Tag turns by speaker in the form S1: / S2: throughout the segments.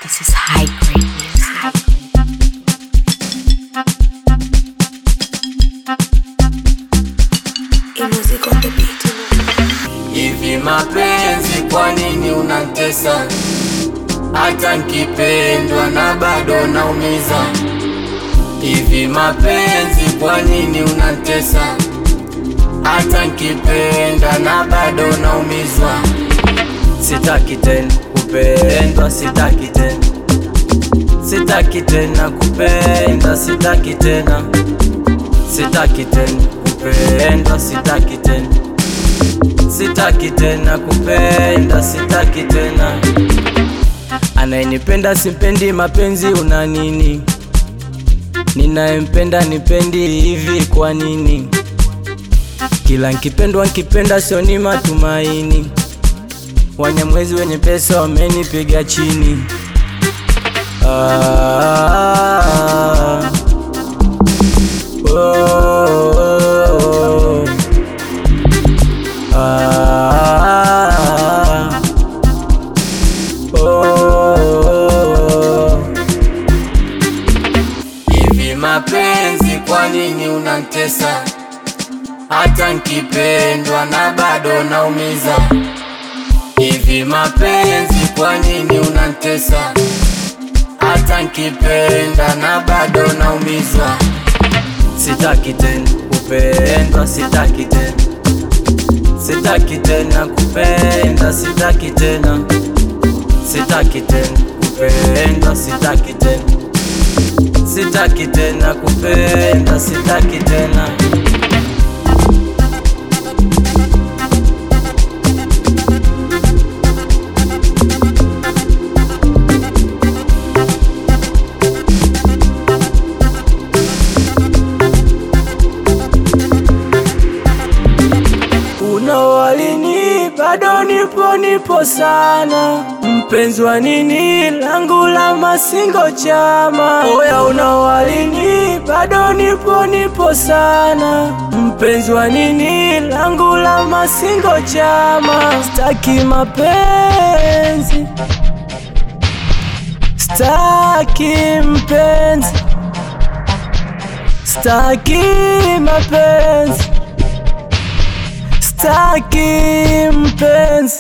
S1: This is high grade music. Music on the beat.
S2: Hivi mapenzi, kwa nini unatesa? Hata nkipendwa na bado naumiza. Hivi mapenzi, kwa nini unatesa? Hata nkipenda na bado naumizwa. Sitaki tena kupendwa, sitaki tena, sitaki tena kupenda, sitaki tena, sitaki tena kupendwa, sitaki tena sitaki tena kupenda, sitaki tena. Anayenipenda simpendi, mapenzi una nini? Ninayempenda nipendi hivi, kwa nini? Kila nkipendwa nkipenda sioni matumaini. Wanyamwezi wenye pesa wamenipiga chini. Ah, oh, oh, oh. Ah, oh. Hivi mapenzi, kwa nini unantesa? Hata nkipendwa na bado naumiza. Hivi mapenzi, kwa nini unantesa? Hata nkipenda na bado naumizwa. Sitaki tena kupendwa, sitaki tena Sitaki tena kupenda, sitaki tena, sitaki tena kupenda, sitaki tena, sitaki tena kupenda, sitaki tena. Unawalini bado nipo nipo sana, mpenzi wa nini langu la masingo chama. Oya, unawalini bado nipo nipo sana, mpenzi wa nini langu la masingo chama. Staki mapenzi, staki mpenzi, staki mapenzi Sitaki mpenzi.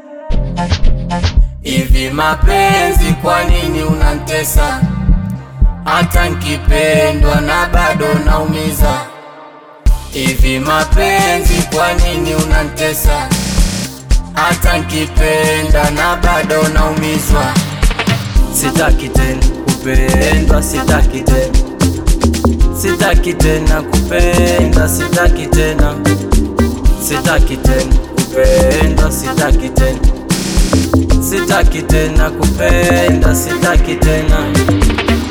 S2: Hivi mapenzi, kwa nini unantesa? Hata nkipendwa na bado naumiza. Hivi mapenzi, kwa nini unantesa? Hata nkipenda na bado naumizwa. Sitaki tena kupendwa, sitaki tena, sitaki tena kupenda, sitaki tena Sitaki tena kupenda, sitaki tena, sitaki tena kupenda, sitaki tena.